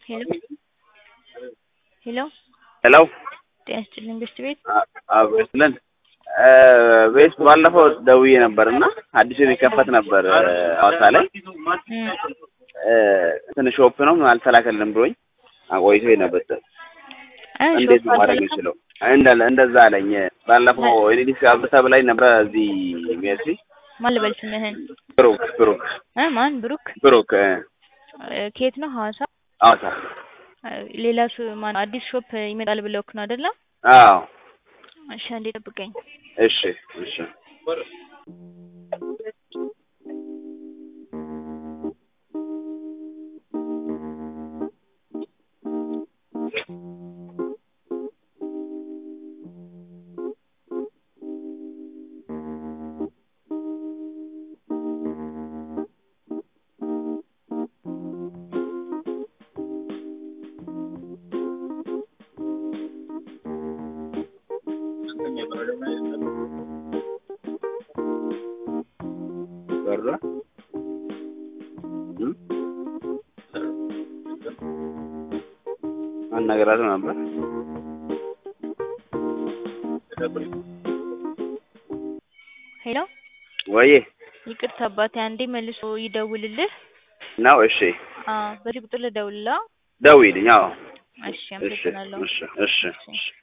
ሄሎ ሄሎ ሄሎ ጤና ይስጥልኝ ቤስት ቤት አብስልን ቤት ባለፈው ደውዬ ነበር እና አዲስ ሊከፈት ነበር ሐዋሳ ላይ እንትን ሾፕ ነው አልተላከልንም ብሎኝ አቆይቶ ነበር። እንዴት ነው ማድረግ የምችለው? እንዳለ እንደዛ አለኝ። ባለፈው ኤዲስ አብርተ ብላኝ ነበረ እዚህ ሜርሲ ማን ልበል ስምህን? ብሩክ ብሩክ እ ማን ብሩክ? ብሩክ እ ከየት ነው? ሐዋሳ። ሐዋሳ ሌላ ሱ ማን አዲስ ሾፕ ይመጣል ብለውክ ነው አይደለ? አዎ። እሺ አንዴ ጠብቀኝ። እሺ እሺ በራ አናገራት ነበር። ሄሎ ወዬ ይቅርታ አባቴ አንዴ መልሶ ይደውልልህ። ነው። እሺ አዎ በዚህ ቁጥር ልደውልልህ። ደውይልኝ። አዎ እሺ እሺ አመሰግናለሁ። እሺ እሺ እሺ